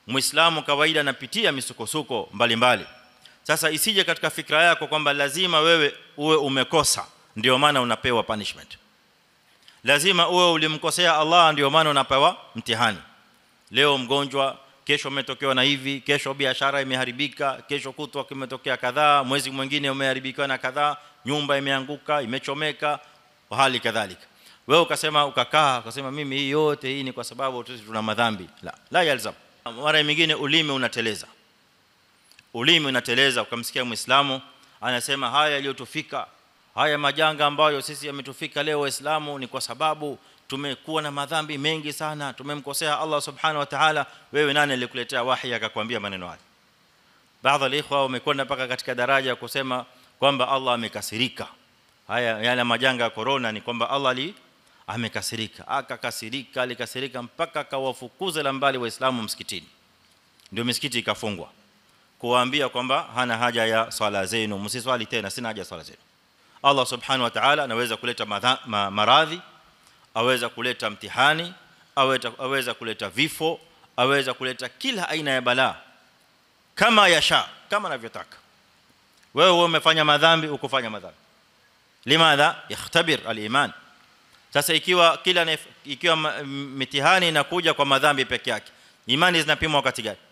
muislamu kawaida anapitia misukosuko mbalimbali sasa isije katika fikra yako kwamba lazima wewe uwe umekosa ndio maana unapewa punishment lazima uwe ulimkosea Allah ndio maana unapewa mtihani leo mgonjwa kesho umetokewa na hivi kesho biashara imeharibika kesho kutwa kimetokea kadhaa mwezi mwingine umeharibikiwa na kadhaa nyumba imeanguka imechomeka hali kadhalika wewe ukasema ukakaa ukasema mimi hii yote hii ni kwa sababu tuna madhambi la la yalzam mara nyingine ulimi unateleza ulimi unateleza ukamsikia muislamu anasema haya yaliyotufika haya majanga ambayo sisi yametufika leo waislamu ni kwa sababu tumekuwa na madhambi mengi sana tumemkosea Allah subhanahu wa ta'ala wewe nani alikuletea wahi akakwambia maneno haya baadhi ya ikhwa wamekwenda mpaka katika daraja ya kusema kwamba Allah amekasirika haya yale majanga ya corona ni kwamba Allah ali amekasirika akakasirika alikasirika mpaka akawafukuza la mbali waislamu msikitini ndio misikiti ikafungwa kuwaambia kwamba hana haja ya swala zenu msiswali tena sina haja ya swala zenu Allah subhanahu wa ta'ala anaweza kuleta ma, maradhi aweza kuleta mtihani aweza aweza kuleta vifo aweza kuleta kila aina ya balaa kama yasha kama anavyotaka wewe wewe umefanya madhambi ukufanya madhambi limadha yakhtabir al-iman sasa ikiwa kila ikiwa mitihani inakuja kwa madhambi peke yake imani zinapimwa wakati gani